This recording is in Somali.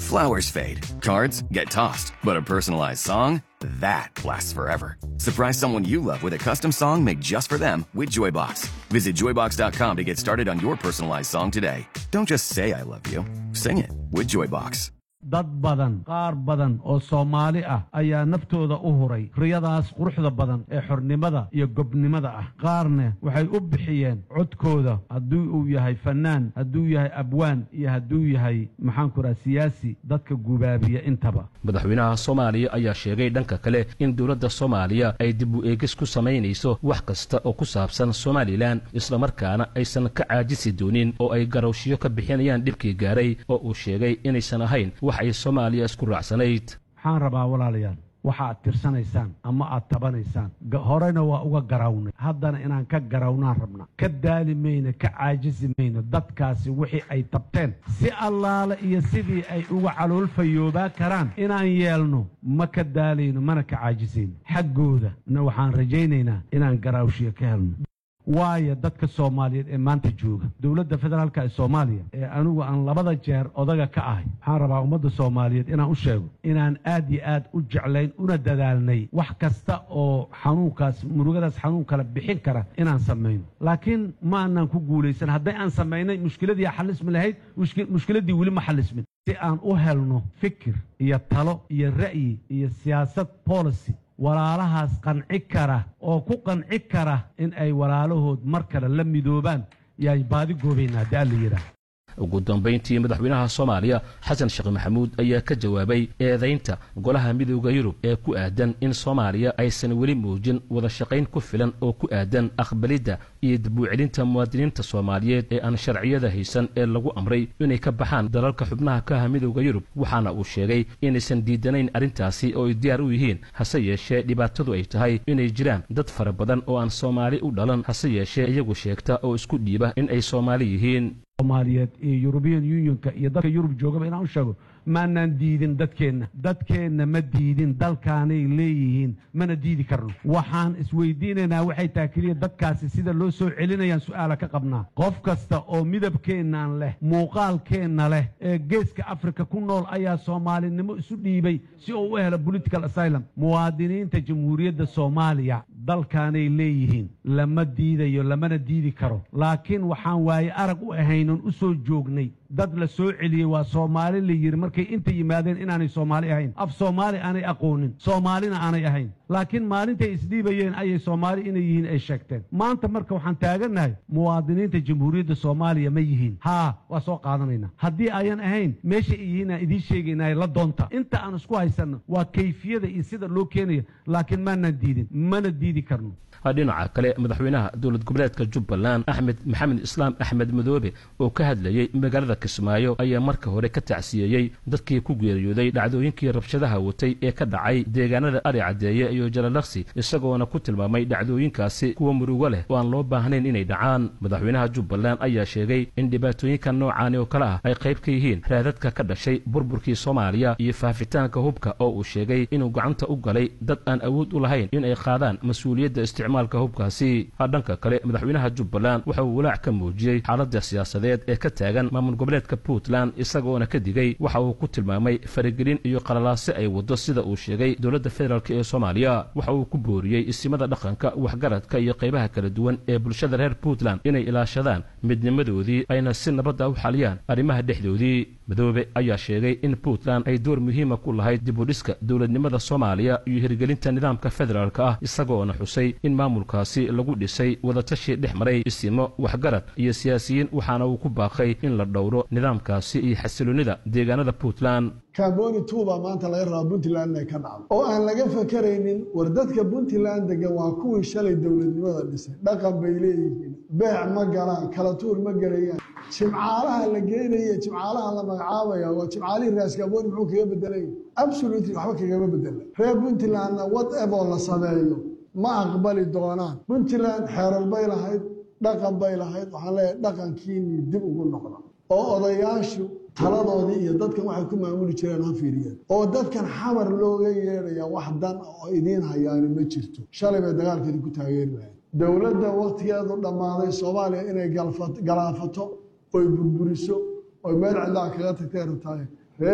Flowers fade, cards get tossed, but a personalized song? That lasts forever. Surprise someone you love with a custom song made just for them with Joybox. Visit joybox.com to get started on your personalized song today. Don't just say I love you, sing it with Joybox. dad badan qaar badan oo soomaali ah ayaa naftooda u huray riyadaas quruxda badan ee xornimada iyo gobnimada ah qaarna waxay u bixiyeen codkooda hadduu uu yahay fannaan hadduu yahay abwaan iyo hadduu yahay maxaanku raha siyaasi dadka gubaabiya intaba madaxweynaha soomaaliya ayaa sheegay dhanka kale in dowladda soomaaliya ay dib u eegis ku samaynayso wax kasta oo ku saabsan somalilan islamarkaana aysan ka caajisi doonin oo ay garowshiyo ka bixinayaan dhibkii gaaray oo uu sheegay inaysan ahayn wax ay soomaaliya isku raacsanayd waxaan rabaa walaalayaal waxa aad tirsanaysaan ama aad tabanaysaan horena waa uga garawnay haddana inaan ka garawnaan rabna ka daali mayno ka caajisi mayno dadkaasi wixii ay tabteen si allaale iyo sidii ay uga caloolfayoobaa karaan inaan yeelno ma ka daalayno mana ka caajisayno xaggooda na waxaan rajaynaynaa inaan garaawshiyo ka helno waayo dadka soomaaliyeed ee maanta jooga dowladda federaalka ee soomaaliya ee anigu aan labada jeer odaga ka ahay waxaan rabaa ummadda soomaaliyeed inaan u sheego inaan aad iyo aad u jeclayn una dadaalnay wax kasta oo xanuunkaas murugadaas xanuun kala bixin kara inaan samayno laakiin ma aanaan ku guulaysan hadday aan samaynay mushkiladii xalismi lahayd mushkiladdii weli ma xalismin si aan u helno fikir iyo talo iyo ra'yi iyo siyaasad policy walaalahaas qanci kara oo ku qanci kara in ay walaalahood mar kale la midoobaan yaan baadi goobaynaa haddii alla yidhaah ugu dambayntii madaxweynaha soomaaliya xasan sheekh maxamuud ayaa ka jawaabay eedaynta golaha midooda yurub ee ku aadan in soomaaliya aysan weli muujin wada shaqayn ku filan oo ku aadan aqbalidda iyo dib u celinta muwaadiniinta soomaaliyeed ee aan sharciyada haysan ee lagu amray inay ka baxaan dalalka xubnaha ka ah midooda yurub waxaana uu sheegay inaysan diidanayn arrintaasi oo ay diyaar u yihiin hase yeeshee dhibaatadu ay tahay inay jiraan dad fara badan oo aan soomaali u dhalan hase yeeshee iyagu sheegta oo isku dhiiba in ay soomaali yihiin soomaaliyeed iyo yurubiyan unionka iyo dadka yurub joogaba inaan u sheego maanaan diidin dadkeenna dadkeenna ma diidin dalkaanay leeyihiin mana diidi karno waxaan isweydiinaynaa waxay tahay keliya dadkaasi sida loo soo celinayaan su'aala ka qabnaa qof kasta oo midabkeennaan leh muuqaalkeenna leh ee geeska afrika ku nool ayaa soomaalinimo isu dhiibay si uu u helo political asylum muwaadiniinta jamhuuriyadda soomaaliya dalkaanay leeyihiin lama diidayo lamana diidi karo laakiin waxaan waaye arag u ahaynon u soo joognay dad la soo celiyey waa soomaali la yidhi markay inta yimaadeen inaanay soomaali ahayn af soomaali aanay aqoonin soomaalina aanay ahayn laakiin maalintay isdhiibayeen ayay soomaali inay yihiin ay sheegteen maanta marka waxaan taagannahay muwaadiniinta jamhuuriyadda soomaaliya ma yihiin haa waa soo qaadanaynaa haddii ayan ahayn meesha ay yihiin aan idiin sheegaynaa la doonta inta aan isku haysanno waa kayfiyada iyo sida loo keenayo laakiin maanaan diidin mana diidi karno dhinaca kale madaxweynaha dowlad goboleedka jubbaland axmed maxamed islaam axmed madoobe oo ka hadlayey magaalada kismaayo ayaa marka hore ka tacsiyeeyey dadkii ku geeriyooday dhacdooyinkii rabshadaha watay ee ka dhacay deegaanada ari caddeeye iyo jalalaqsi isagoona ku tilmaamay dhacdooyinkaasi kuwa murugo leh oo aan loo baahnayn inay dhacaan madaxweynaha jubbaland ayaa sheegay in dhibaatooyinka noocaani oo kale ah ay qayb ka yihiin raadadka ka dhashay burburkii soomaaliya iyo faafitaanka hubka oo uu sheegay inuu gacanta u galay dad aan awood u lahayn in ay qaadaan mas-uuliyadda isticmaalka hubkaasi dhanka kale madaxweynaha jubbaland waxa uu walaac ka muujiyey xaaladda siyaasadeed ee ka taagan maamul goboleedka puntland isagoona ka digay waxa uu ku tilmaamay faragelin iyo qalalaase ay waddo sida uu sheegay dowladda federaalk ee soomaaliya waxa uu ku booriyey isimada dhaqanka waxgaradka iyo qaybaha kala duwan ee bulshada reer puntland inay ilaashadaan midnimadoodii ayna si nabadda u xaliyaan arrimaha dhexdoodii madoobe ayaa sheegay in puntland ay door muhiima ku lahayd dibudhiska dowladnimada soomaaliya iyo hirgelinta nidaamka federaalka ah isagoona xusay in maamulkaasi lagu dhisay wadatashi dhex maray isimo waxgarad iyo siyaasiyiin waxaana uu ku baaqay in la dhowro nidaamkaasi iyo xasiloonnida deegaanada puntland kaaboni tuuba maanta laga rabaa puntland inay ka dhacdo oo aan laga fakaraynin war dadka puntland degan waa kuwii shalay dowladnimada dhisay dhaqan bay leeyihiin beec ma galaan kala tuur ma gelayaan jimcaalaha la geenaya jimcaalaha la magacaabaya waa jimcaalihii raaskaaboni muxuu kaga bedelay absolutely waxba kagama bedela reer puntlandna whatever la sameeyo ma aqbali doonaan puntland xeerar bay lahayd dhaqan bay lahayd waxaan leeyahay dhaqankiinii dib ugu noqda oo odayaashu taladoodii iyo dadkan waxay ku maamuli jireen ha fiiriyeen oo dadkan xamar looga yeedhaya wax dan oo idiin hayaani ma jirto shalay bay dagaalkeedi ku taageeri lahayd dowladda wakhtigeedu dhammaaday soomaaliya inay galaafato oy burburiso oy meel cidlaa kaga tagtay rabtaay